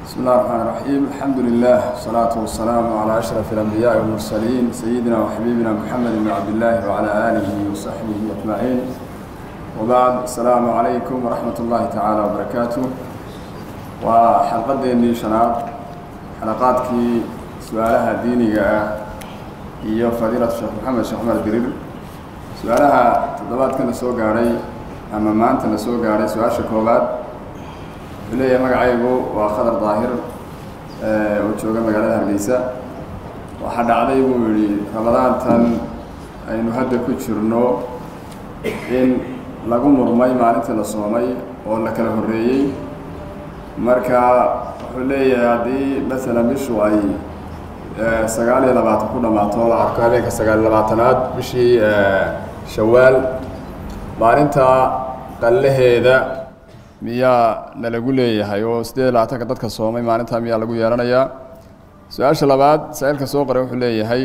بسم الله الرحمن الرحيم الحمد لله والصلاة والسلام على أشرف الأنبياء والمرسلين سيدنا وحبيبنا محمد بن عبد الله وعلى آله وصحبه أجمعين وبعد السلام عليكم ورحمة الله تعالى وبركاته وحلقة ديني شناب حلقات كي سؤالها ديني iyo fadiilatu sheekh maxamed sheekh cumar dirir su-aalaha toddobaadkana soo gaadhay ama maantana soo gaadhay su-aasha koowaad wuxuu leeyahay magacaygu waa khadar daahir oo jooga magaalada hargeysa waxaa dhacday buu yidhi ramadaantan aynu hadda ku jirno in lagu murmay maalintii la soomay oo la kala horreeyey marka wuxuu leeyahay haddii masalan bishu ay sagaal iyo labaatan ku dhammaato la arko habeenka sagaal iyo labaatanaad bishii shawaal maalinta qallaheeda miyaa nalagu leeyahay oo siddeed iyo labaatanka dadka soomay maalintaa miyaa lagu yeelanayaa su-aasha labaad saa-iilka soo qoray wuxuu leeyahay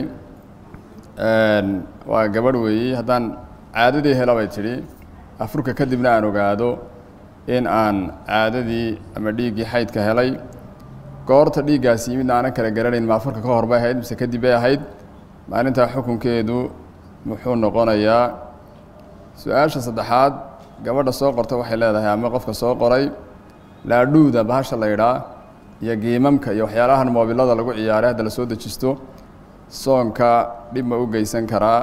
waa gabadh weeyey haddaan caadadii hela bay tidhi afurka kadibna aan ogaado in aan caadadii ama dhiiggii xaydka helay goorta dhiiggaasi midna aanan kala garanayn ma afurka ka hor bay ahayd mise kadib bay ahayd maalintaa xukunkeedu muxuu noqonayaa su-aasha saddexaad gabadha soo qorta waxay leedahay ama qofka soo qoray laadhuuda bahasha la ydhaa iyo giimamka iyo waxyaalahan moobilada lagu ciyaaray hadda la soo dejisto soonka dhib ma u geysan karaa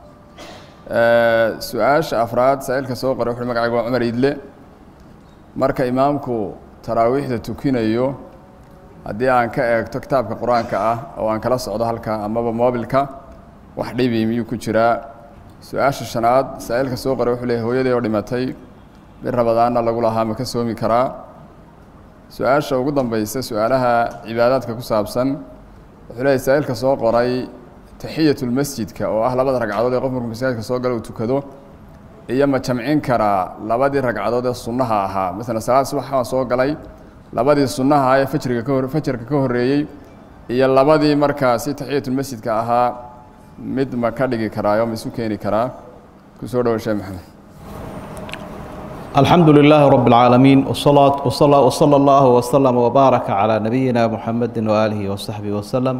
su-aasha afraad saa-iilka soo qoray wuxuui magacayga waa cumar idle marka imaamku taraawiixda tukinayo haddii aan ka eegto kitaabka qur-aanka ah oo aan kala socdo halka amaba moobilka wax dhibi miyuu ku jiraa su-aasha shanaad saa-iilka soo qoray wuxuu leeyahy hooyadii oo dhimatay bir rabadaanna lagu lahaa ma ka soomi karaa su-aasha ugu dambeysa su-aalaha cibaadaadka ku saabsan wuxuu leeyahy saa-iilka soo qoray taxiyatulmasjidka oo ah labada ragcadood ee qof markuu masaajidka soo gala uu tukado iyo ma jamcin karaa labadii ragcadood ee sunnaha ahaa masalan salaad subax waan soo galay labadii sunnaha ee fajriga ka hor fajarka ka horreeyey iyo labadii markaasi taxiyatulmasjidka ahaa mid ma ka dhigi karaayo ma isu keeni karaa ku soo dhawo sheekh maxamed الحمد لله رب العالمين والصلاة وصلى, وصلى الله وسلم وبارك على نبينا محمد وآله وصحبه وسلم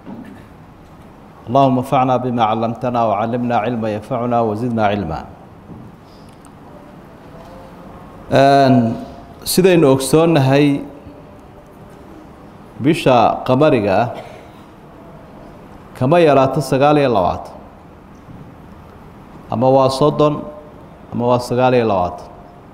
اللهم انفعنا بما علمتنا وعلمنا علما ينفعنا وزدنا علما sidaynu ogsoonnahay bisha qamariga ah kama yaraato sagaal iyo labaatan ama waa soddon ama waa sagaal iyo labaatan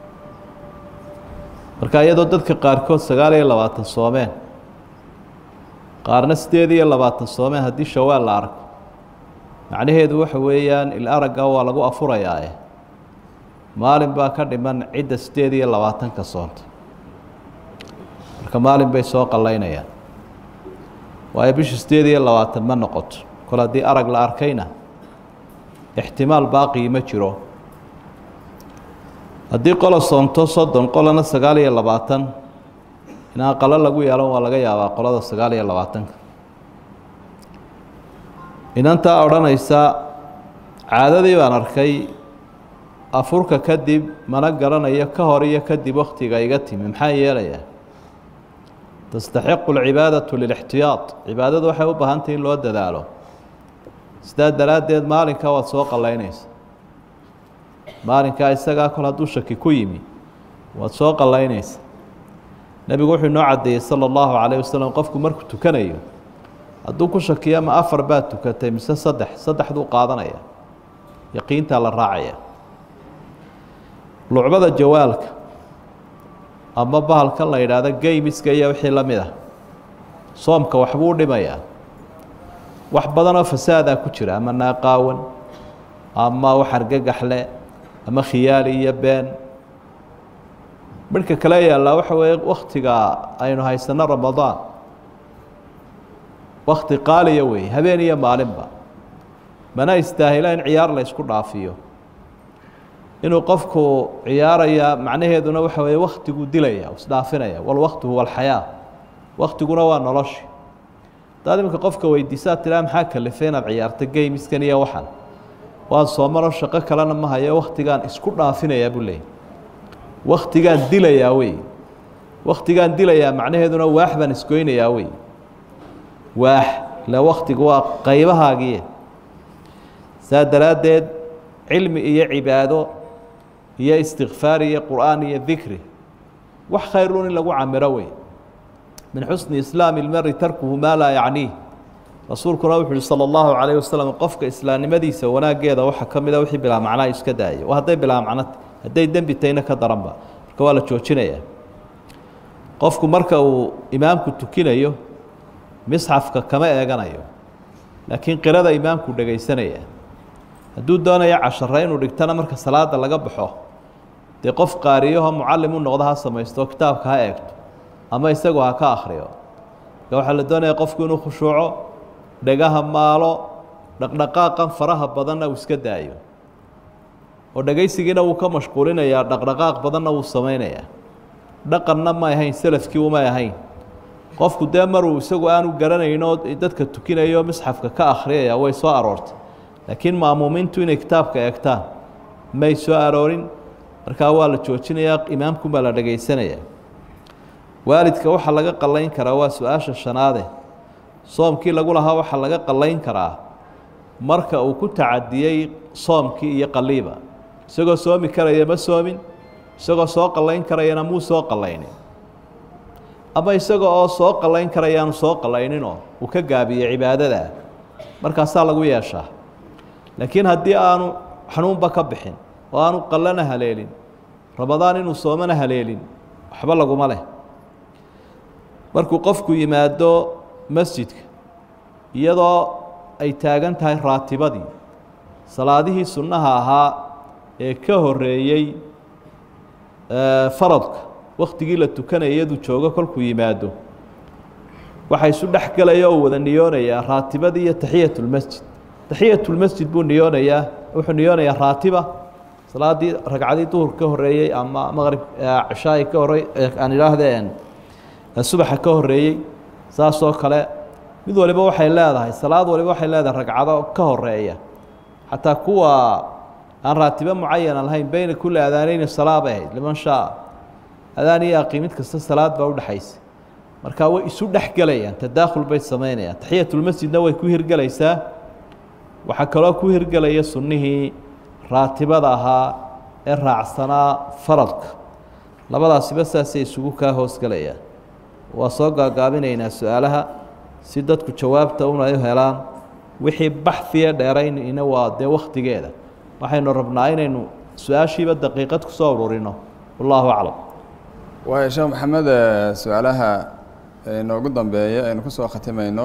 marka iyadoo dadka qaarkood sagaal iyo labaatan soomeen qaarna siddeed iyo labaatan soomeen haddii shawaal la arko macnaheedu waxa weeyaan il aragga waa lagu afurayaae maalin baa ka dhiman cidda siddeed iyo labaatanka soonta marka maalin bay soo qallaynayaan waayo bisha siddeed iyo labaatan ma noqoto kol haddii arag la arkayna ixtimaal baaqii ma jiro haddii qola soonto soddon qolana sagaal iyo labaatan inaan qalo lagu yeelan waa laga yaabaa qolada sagaal iyo labaatanka inantaa odhanaysa caadadii baan arkay afurka kadib mana garanayo ka hor iyo kadib wakhtiga iga timi maxaa yeelayaa tastaxiqu alcibaadatu lilixtiyaad cibaadadu waxay u baahantay in loo dadaalo sidaa daraaddeed maalinkaa waad soo qallaynaysa maalinkaa isagaa kol hadduu shaki ku yimi waad soo qallaynaysa nebigu wuxuu inoo caddeeyey sala allahu calayh wasalam qofku markuu tukanayo hadduu ku shakiyo ma afar baad tukatay mise saddex saddexduu qaadanaya yaqiintaa la raacaya lucbada jawaalka ama bahalkan la yidhaahdo geymiska iyo wixii la mid ah soomka waxbuu dhimayaa wax badanoo fasaadaa ku jira ama naaqaawan ama wax argagaxle ama khiyaali iyo been midhka kale yaallaa waxa weeye wakhtiga aynu haysanno ramadaan wakti qaaliya weeye habeen iyo maalinba mana istaahila in ciyaar la ysku dhaafiyo inuu qofku ciyaaraya macnaheeduna waxa weeye waktiguu dilaya isdhaafinaya walwaktu huwa alxayaa waktiguna waa noloshi hadaad iminka qofka weydiisaa tiraa maxaa kalifay inaad ciyaarta geymiskan iyo waxan waan soomanoo shaqo kalena ma hayo waktigaan isku dhaafinayaa buu leeyay waktigaan dilayaa wey waktigaan dilayaa macnaheeduna waax baan isgoynayaa wey waax ila waktigu waa qaybahaagii saa daraaddeed cilmi iyo cibaado iyo istikfaar iyo qur'aan iyo dikri wax khayrun in lagu camiro wey min xusni islaami lmari tarkuhu maa laa yacniih rasuulkuna wuxu uhi salى اllahu calayh wasalam qofka islaamnimadiisa wanaaggeeda waxaa ka mida wixii bilaa macnaa iska daaya waa hadday bilaa macnot hadday dembi tayna ka daranba marka waa la joojinaya qofku marka uu imaamku tukinayo misxafka kama eeganayo laakiin qirada imaamku dhegaysanaya hadduu doonayo cashare inuu dhigtana marka salaada laga baxo dee qof qaariyaho mucallim u noqdo ha samaysto kitaabka ha eegto ama isagu ha ka akhriyo marka waxaa la doonaya qofku inuu khushuuco dhegaha maalo dhaqdhaqaaqan faraha badanna uu iska daayo oo dhegaysigiina wuu ka mashquulinayaa dhaqdhaqaaq badanna wuu samaynayaa dhaqanna ma ahayn selafkii umay ahayn qofku dee maruu isagu aanu garanayno dadka tukinayo misxafka ka akhriyaya way soo aroortay laakiin ma'muumiintu inay kitaabka eegtaan may soo aroorin markaa waa la joojinayaa imaamkunbaa la dhegaysanayaa waalidka waxaa laga qallayn karaa waa su-aasha shanaade soomkii lagu lahaa waxaa laga qallayn karaa marka uu ku tacadiyey soomkii iyo qaliiba isagoo soomi karaya ma soomin isagoo soo qallayn karayana muu soo qallaynin ama isaga oo soo qallayn karayaanu soo qallayninoo uu ka gaabiyey cibaadada markaasaa lagu yeeshaa laakiin haddii aanu xanuunba ka bixin oo aanu qallana haleelin ramadaan inuu soomana haleelin waxba laguma leh markuu qofku yimaado masjidka iyadoo ay taagan tahay raatibadii salaadihii sunnaha ahaa ee ka horeeyey faradka waktigii la tukanaya iyaduu joogo kolkuu yimaado waxaa isu dhex gelaya oo wada niyoonayaa raatibadii iyo taxiyatulmasjid taxiyatulmasjid buu niyoonayaa wuxuu niyoonayaa raatiba salaadii ragcadii duhur ka horeeyey ama maqrib cishaayi ka horey aan idhaahdeen subaxa ka horeeyey saasoo kale mid waliba waxay leedahay salaad waliba waxay leedahay ragcado ka horeeya xataa kuwa aan raatibo mucayana lahayn beyna kulli adaaneyni salaa bay ahayd liman shaa adaan iyo aqiimid kasta salaad baa udhexaysa marka way isu dhex gelayaan tadaakhul bay samaynayaan taxiyatulmasjidna way ku hirgelaysaa waxaa kaloo ku hirgelaya sunnihii raatibada ahaa ee raacsanaa faradka labadaasiba saasay isugu kaa hoosgelayaan waa soo gaagaabinaynaa su-aalaha si dadku jawaabta un ay u helaan wixii baxhiya dheeraynina waa dee wakhtigeeda waxaynu rabnaa inaynu su-aashiiba daqiiqad ku soo ururino wallaahu aclam waaya sheekh maxamed su-aalaha inoogu dambeeya aynu ku soo khatimayno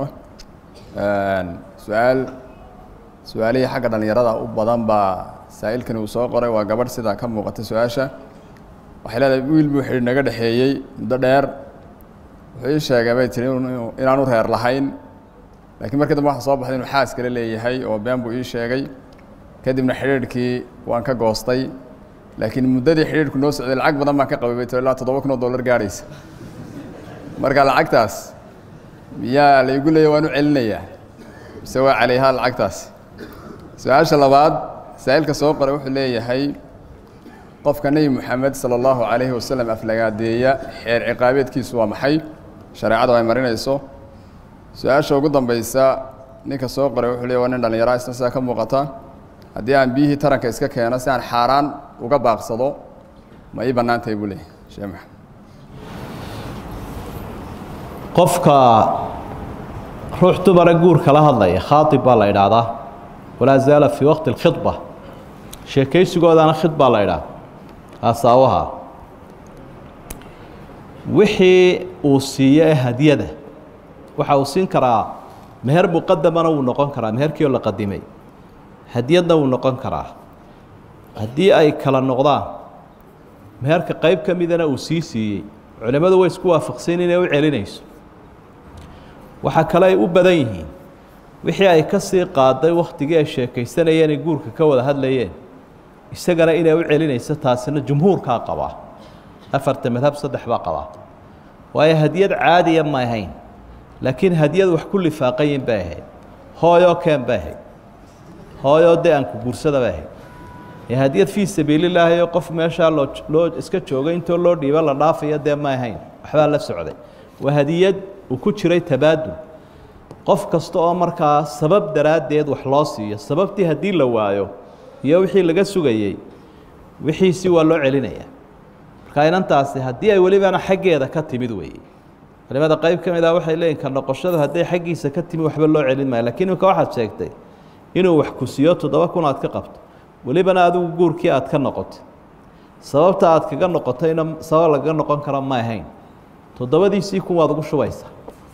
su-aal su-aalihii xagga dhallinyarada u badan baa saa'ilkani uu soo qoray waa gabadh sidaa ka muuqata su-aasha waxay leedahay wiil buu xidhi naga dhexeeyey muddo dheer wuxuu ii sheegay bay tiri inaanu reer lahayn laakiin markii dambe waxa soo baxday inuu xaas kale leeyahay oo been buu ii sheegay kadibna xidhiidhkii waan ka goostay laakiin muddadii xidhiidhku noo socday lacag badan baan ka qabay bay tiri ilaa toddoba kun oo dollar gaadhaysa marka lacagtaas miyaa la igu leeya waan u celinayaa mise waa calayhaa lacagtaas su-aasha labaad saa'ilka soo qoray wuxuu leeyahay qofka nebi moxamed sala allahu calayhi wasalam aflagaadeeya xeer ciqaabeedkiisu waa maxay shareecadu ay marinayso su-aasha ugu dambaysa ninka soo qoray wuxuu leeyahy waa nin dhallinyara isna sidaa ka muuqata haddii aan biyihii taranka iska keeno si aan xaaraan uga baaqsado ma ii bannaan tahay buu leeyahy sheekh maxamed qofka ruux dumara guurka la hadlaya khaaib baa la idhaahdaa walaa zaala fii waqti اlkhidba sheekaysigoodaana khidbaa la idhaha asaawaha wixii uu siiyo ee hadyada waxa uu siin karaa meher muqadamana wuu noqon karaa meherkii oo la qadimay hadyadna wuu noqon karaa haddii ay kala noqdaan meherka qayb ka midana uu sii siiyey culimmadu way isku waafaqsan inay u celinayso waxaa kale ay u badan yihiin wixii ay ka sii qaaday wakhtigii ay sheekaysanayeen ay guurka ka wada hadlayeen isagana inay u celinayso taasina jumhuurkaa qabaa afarta madhab saddex baa qabaa waayo hadyad caadiya ma ahayn laakiin hadyad wax ku lifaaqayin bay ahayd hooyoo keen bay ahayd hooyoo dee aan ku guursada bay ahayd ee hadiyad fii sabiililaahi oo qof meeshaa loo loo iska joogay intoo loo dhiibo la dhaafayo dee ma ahayn waxbaa la socday waa hadiyad uu ku jiray tabaadul qof kasta oo markaa sabab daraaddeed wax loo siiyo sababtii haddii la waayo iyo wixii laga sugayey wixiisii waa loo celinayaa marka inantaasi haddii ay welibana xaggeeda ka timid weeye culimada qayb ka mid ah waxay leeyihin ka noqoshadu hadday xaggiisa ka timi waxba loo celin maayo lakiin imika waxaad sheegtay inuu wax ku siiyo toddoba kun aad ka qabto welibana adigu guurkii aad ka noqotay sababta aad kaga noqotayna sabab lagaga noqon kara ma ahayn toddobadiisii kun waad ugu shubaysaa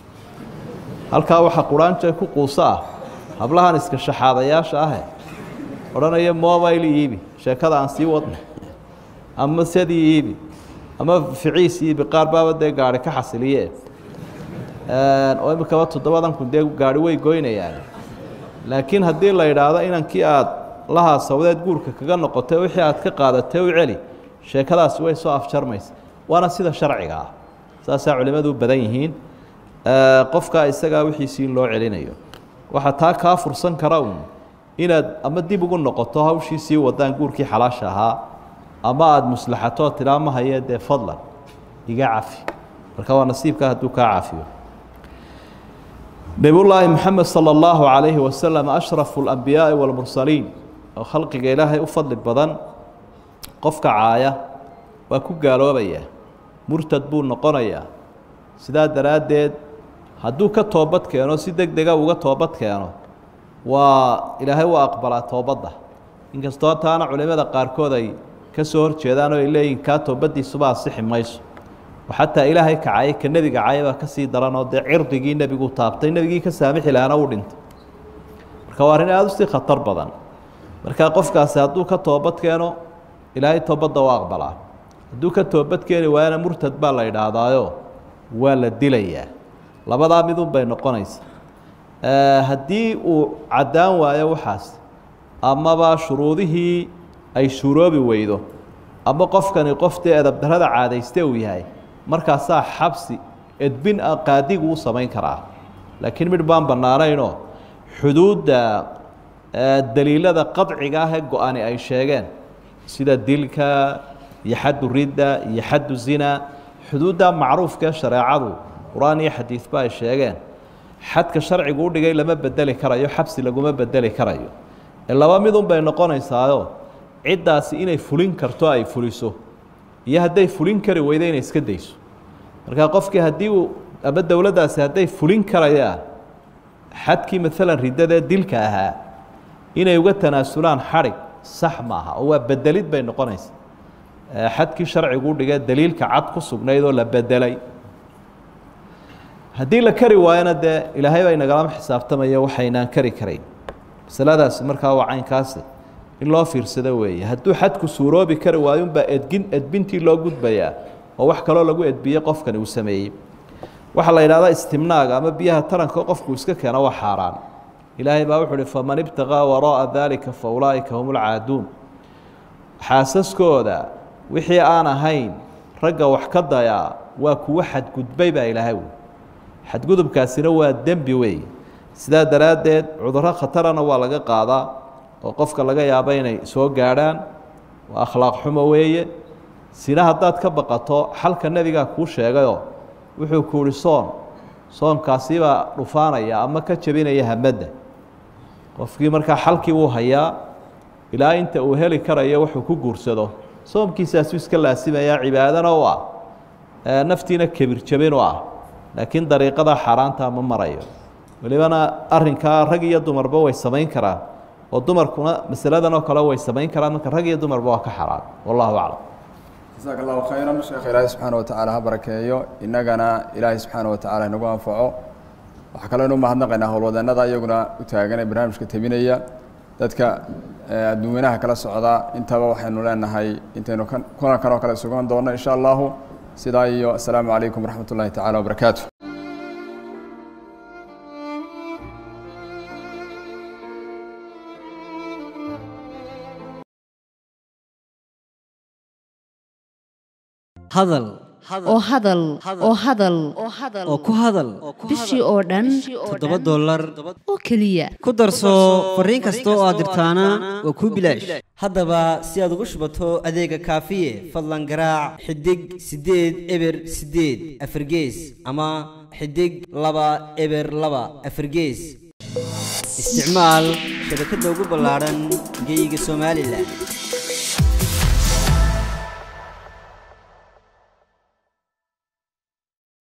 halkaa waxaa quraanjo ku quuso ah hablahan iska shaxaadayaasha ahe odhanaya mobile iibi sheekada aan sii wadno ama sadii iibi ama ficiis iibi qaar baaba dee gaari ka xasiliye oo imikaba toddobadan kun dee gaari way goynayaan laakiin haddii la yidhaahdo inankii aad lahaa sawdeed guurka kaga noqotay wixii aad ka qaadatay u celi sheekadaasi way soo afjarmaysa waana sida sharciga ah saasaa culimmadu u badan yihiin qofkaa isagaa wixiisii loo celinayo waxaa taa kaa fursan kara uun inaad ama dib ugu noqoto hawshii sii wadaan guurkii xalaasha ahaa ama aada muslaxatoo tidhaa ma haye dee fadlan iga cafi marka waa nasiibkaa hadduu kaa cafiyo nebiyullaahi moxamed sala allahu calayhi wasalam ashrafu alambiyaai walmursaliin oo khalqiga ilaahay u fadli badan qofka caaya waa ku gaaloobayaa murtad buu noqonayaa sidaa daraaddeed hadduu ka toobad keeno si deg dega uga toobad keeno waa ilaahay waa aqbalaa toobadda inkastoo taana culimada qaarkood ay ka soo hor jeedaan oo ay leeyihin kaa toobaddiisuba asixi mayso oo xataa ilaahay kacayay ka nebiga caya baa ka sii daranoo dee cirdigii nebigu taabtay nebigii ka saamixi lahaana uu dhintay marka waa arrin aada u sii khatar badan marka qofkaasi hadduu ka toobad keeno ilaahay toobadda waa aqbalaa hadduu ka toobad keeni waayana murtad baa la idhaahdaayo waa la dilayaa labadaa midun bay noqonaysa haddii uu caddaan waayo waxaas amaba shuruudihii ay suuroobi weydo ama qofkani qof dee edabdarrada caadayste uu yahay markaasaa xabsi edbin a qaadigu u samayn karaa laakiin midh baan bannaanaynoo xuduudda daliilada qadciga ah ee go-ani ay sheegeen sida dilka iyo xaddu ridda iyo xaddu zina xuduudda macruufkaee shareecadu qur-aan iyo xadiidba ay sheegeen xadka sharcigu u dhigay lama bedeli karayo xabsi laguma bedeli karayo ee laba midun bay noqonaysaayo ciddaasi inay fulin karto ay fuliso iyo hadday fulin kari weydo inay iska dayso marka qofkii haddii uu ama dowladdaasi hadday fulin karayaan xadkii maalan riddadee dilka ahaa inay uga tanaasulaan xadhig sax maaha oo waa bedelid bay noqonaysaa xadkii sharcigu u dhigee daliilka cad ku sugnayd oo la bedelay haddii la kari waayona dee ilaahay baa inagalama xisaabtamaya waxaynaan kari karayn masaladaasi markaa waa caynkaasi in loo fiirsado weeye hadduu xadku suuroobi kari waayo unbaa edgin edbintii loo gudbayaa oo wax kaloo lagu edbiyey qofkani uu sameeyey waxaa la yidhahdaa istimnaaga ama biyaha taranka qofku iska keeno waa xaaraan ilaahay baa wuxu uhi faman ibtaqaa waraa'a daalika fa ulaa'ika hum ulcaaduun xaasaskooda wixii aan ahayn ragga wax ka dayaa waa kuwo xadgudbay baa ilaahay wy xadgudubkaasina waa dembi weeye sidaa daraaddeed cudurro khatarana waa laga qaadaa oo qofka laga yaabo inay soo gaadhaan waa akhlaaq xumo weeye sina haddaad ka baqato xalka nebigaa kuu sheegayoo wuxuu ku uhi soon soonkaasibaa dhufaanaya ama ka jebinaya hamadda qofkii markaa xalkii wuu hayaa ilaa inta uu heli karayo wuxuu ku guursado soomkiisaasuu iska laasimayaa cibaadana u ah naftiina kebir jebin u ah laakiin dariiqada xaaraanta ma marayo welibana arrinkaa rag iyo dumarba way samayn karaan oo dumarkuna masaladan oo kale way samayn karaan marka rag iyo dumarba waa ka xaraan wallahu aclam jasaaka allahu khayran sheekh ilaahay subxaana wa tacaala ha barakeeyo innagana ilaahay subxaana wa tacala inagu anfaco waxaa kaloo inu mahadnaqaynaa howlwadeennada iyaguna u taagan ee barnaamijka tebinaya dadka adduunyanaha kala socda intaba waxaynu leenahay intaynu kulankan oo kale sugan doonno insha allahu sidaa iyo asalaamu calaykum waraxmat ullahi tacala wabarakaatu hadal oo hadal oo hadal oo ku hadal bishii oo dhan toddoba dollar oo keliya ku darso fariin kasta oo aad dirtaana waa kuu bilaash haddaba si aad ugu shubato adeega kaafiye fadlan garaac xidig siddeed eber siddeed afargees ama xidig laba eber laba afargees isticmaal shabakadda ugu ballaadhan geyga somalilan